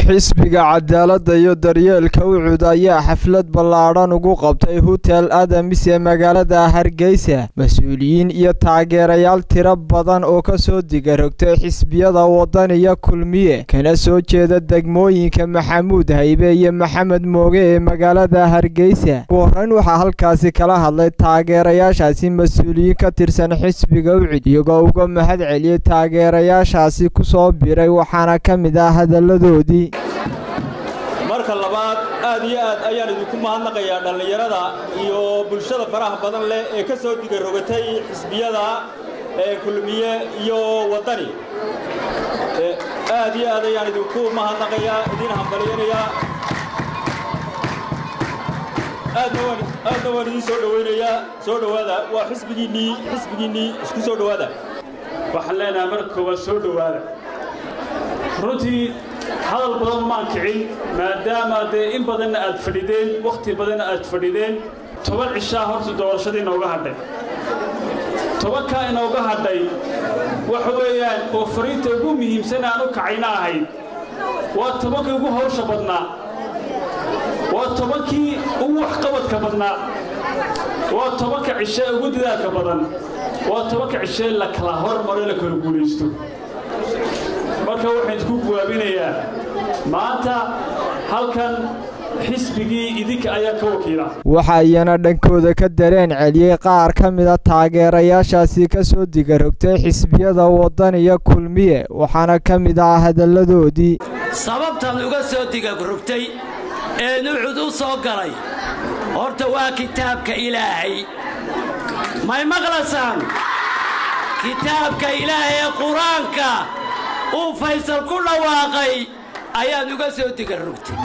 xisbiga cadaaladda iyo daryeelka ucud ayaa xaflad ballaadhan ugu qabtay hotel adamis ee magaalada hargeysa mas-uuliyiin iyo taageerayaal tiro badan oo ka soo digarogtay xisbiyada waddan iyo kulmiye kana soo jeeda degmooyinka maxamuud haybe iyo maxamed mooge ee magaalada hargeysa ugu horreyn waxaa halkaasi kala hadlay taageerayaashaasi mas-uuliyiin ka tirsan xisbiga ucud iyagoo uga mahad celiyey taageerayaashaasi kusoo biray waxaana ka mid ah hadalladoodii marka labaad aad iyo aad ayaan idinku mahadnaqayaa dhallinyarada iyo bulshada faraha badan leh ee ka soo digarogatay xisbiyada ee kulmiye iyo waddani aad iyo aad ayaan idinku mahadnaqayaa idiin hambalyanayaa aadna waan idiin soo dhowaynayaa soo dhowaada waa xisbigiinnii xisbigiinnii isku soo dhowaada waxaan leenahay marka koowaad soo dhowaada runtii hadal badan maan kicin maadaama dee in badanna aad fadhideen wakhti badanna aad fadhideen toban cishaa horta doorashadii inooga hadhay tobankaa inooga hadhay waxa weeyaan oo fariinta ugu muhiimsan aan u kacayna ahayd waa tobankii ugu hawsha badnaa waa tobankii ugu waxqabadka badnaa waa tobanka cishee ugu dadaalka badan waa tobanka cishee la kala hormaro la kala guulaysto marka waxaan isku guwaabinayaa maanta halkan xisbigii idinka ayaa ka wakiila waxa iyana dhankooda ka dareen celiyey qaar ka mida taageerayaashaasi ka soo digarogtay xisbiyada waddan iyo kulmiye waxaana ka mid ah hadalladoodii sababtan uga soo digarogtay ee nuucud u soo galay horta waa kitaabka ilaahay may maqlasaan kitaabka ilaahay ee qur-aanka uu faysal ku dhawaaqay ayaan uga soo digarogtay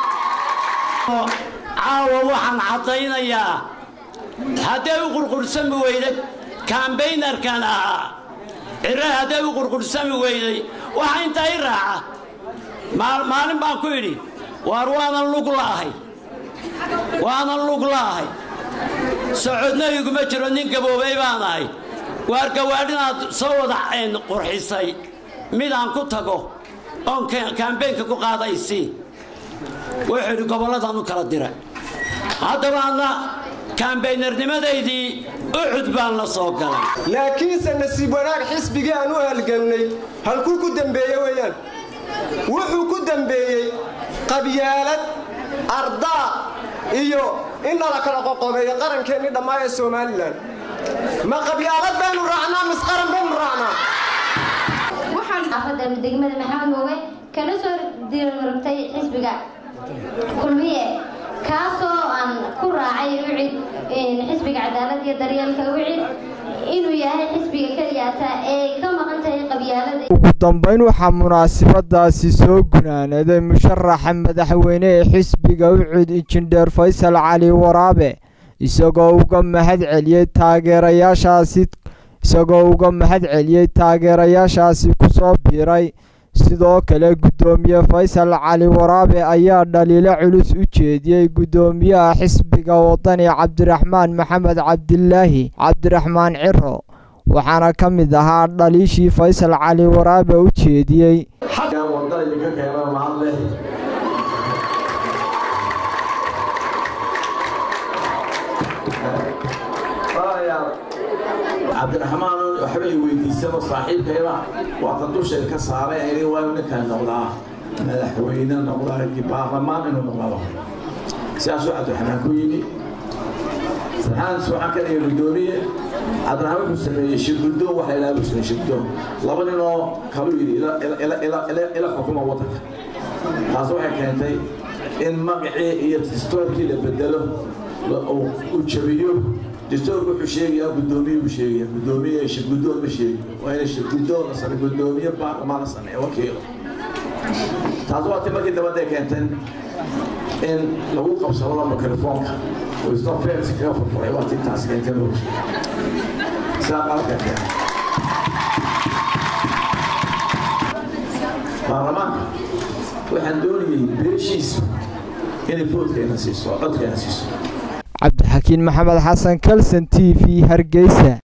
caawa waxaan caddaynayaa hadday u qurqursami weyday kambaynarkan ahaa cire hadday u qurqursami weyday waxa intaa i raaca maalin baan ku idhi waar waanan lug la'ahay waanan lug la'ahay socodna iguma jiro nin gaboobay baan ahay waar gawaadhinaad soo wada qurxisay midaan ku tago oon kambeynka ku qaadaysi wuxuu idhi gobolladaan u kala diray haddabaadna kambaynarnimadaydii ucud baan la soo galay laakiinse nasiib wanaag xisbigii aan u halgannay halkuu ku dembeeye weeyaan wuxuu ku dembeeyey qabyaalad ardaa iyo in nala kala qoqobeeyo qarankeennii dhammaa ee somalilan ma qabyaalad baynu raacnaa mis qaran baynu raacnaa xaafadda degmada maxamed mooge kana soo diirmartay xisbiga kulmiye kaasoo aan ku raacay ucid xisbiga cadaalad iyo daryeelka ucid inuu yahay xisbiga keliyaata ee ka maqan tahay qabyaalada ugu dambayn waxaa munaasabadaasi soo gunaanaday musharaxa madaxweyne ee xisbiga ucud injineer faysal cali waraabe isagoo uga mahad celiyey taageerayaashaasi isagoo uga mahad celiyey taageerayaashaasi kusoo biiray sidoo kale guddoomiye faysal cali waraabe ayaa dhaliilo culus u jeediyey guddoomiyaha xisbiga waddani cabdiraxmaan maxamed cabdilaahi cabdiraxmaan ciro waxaana ka mid ahaa dhaliishii faysal cali waraabe u jeediyey cabdiraxmaan waxba i weydiisano saaxiibkayba waata dushay ka saaray ini waa ninkan noqdaa madaxweyne noqdaa baarlamaan inuu noqdaba sidaasuu cabdiraxmaan ku yimi saxaans waxaan ka dhigay guddoomiye cabdiraxmaan wuxuu sameeyey shirguddoon waxa ilaa buu sameeyey shirguddoon laba ninoo kalu yidhi ila xukuma waddanka taas waxay keentay in magacii iyo distoorkii la bedelo uu jabiyo distoorku wuxuu sheegayaa guddoomiye buu sheegaya guddoomiye shirguddoon ma sheegi waa ina shirguddoon la sameeyo guddoomiye baarlamaan la sameeyo wakiilo taas waa ti markii dabadday keenteen in lagu qabsado la mikrofoonka oo isna feersi kaga furfuray waa ti taas keentay loo sidaa qalka keen baarlamaanka waxaan doonayay beeshiisa inay foodkeena siiso codkeena siiso cabdixakiin maxamed xasan kalson t v hargeysa